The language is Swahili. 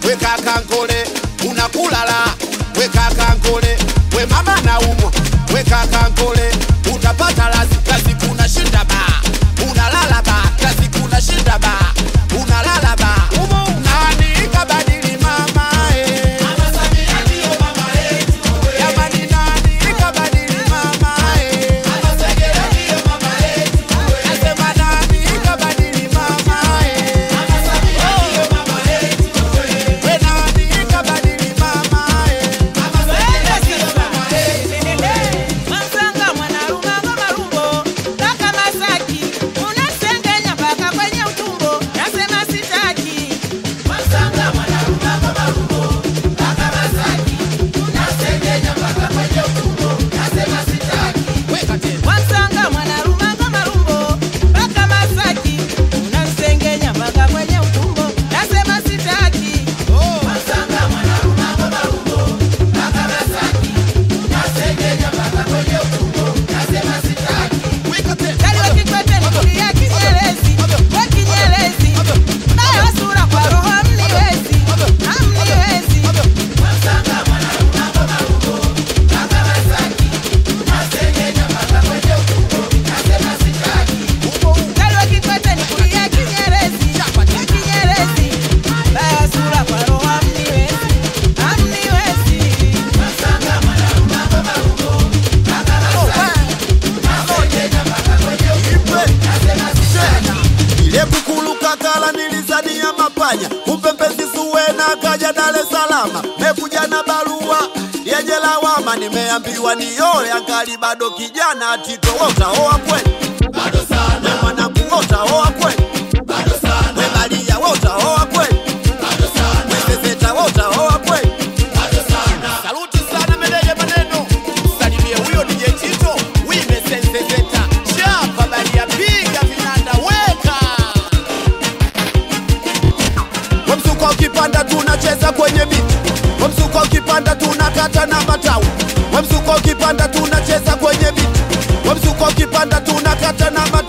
we kaka nkole unakulala we kaka nkole we mama naumwa we kaka nkole utapata lazi lazi kuna shinda ba unalala ba lazi kuna shinda ba unalala ba nani kabadili mama eh. Jamani nani kabadili mama eh. Nasema nani kabadili mama eh. We nani kabadili mama eh. Mwanzanga mwanarumanga marumbo mpaka Masaki, unasengenya mpaka kwenye utumbo, nasema sitaki. Mwanzanga mwanarumanga marumbo mpaka Masaki, unasengenya mpaka kwenye utumbo, nasema sitaki. Weka tena. Mwanzanga mwanarumanga marumbo mpaka Masaki, unasengenya mpaka kwenye utumbo, nasema sitaki. Mwanzanga mwanarumanga marumbo mpaka Masaki, unasengenya mpaka kwenye utumbo, nasema sitaki. Weka tena. Kali wa Kikwete ni kulia kinyerezi, we kinyerezi. Nayo sura kwa roho hamniwezi, hamniwezi. Mwanzanga mwanarumanga marumbo mpaka Masaki, unasengenya mpaka kwenye utumbo, nasema sitaki. Kali wa Kikwete ni kulia kinyerezi, we kinyerezi. Nayo sura kwa roho hamniwezi, hamniwezi. Mwanzanga mwanarumanga marumbo mpaka Masaki, unasengenya mpaka kwenye utumbo, nasema sitaki. ile kukuluka kala nilizania mapanya kumbe mpenzi Zuwena kaja Dar es Salaam mekuja na barua yenye lawama nimeambiwa nioe angali bado kijana Tito wewe utaoa kweli bado sana we mwanangu wewe utaoa kweli bado sana we Maria wewe utaoa kweli bado sana we Zezeta wewe utaoa kweli bado sana Saluti sana meneja maneno, salimie huyo DJ Tito, wime sensezeta, chapa balia, piga vinanda, weka Wamsuko ukipanda tunacheza kwenye miti, wamsuko ukipanda tunakata na matawi, wamsuko ukipanda tunacheza kwenye miti, wamsuko ukipanda tunakata na matawi.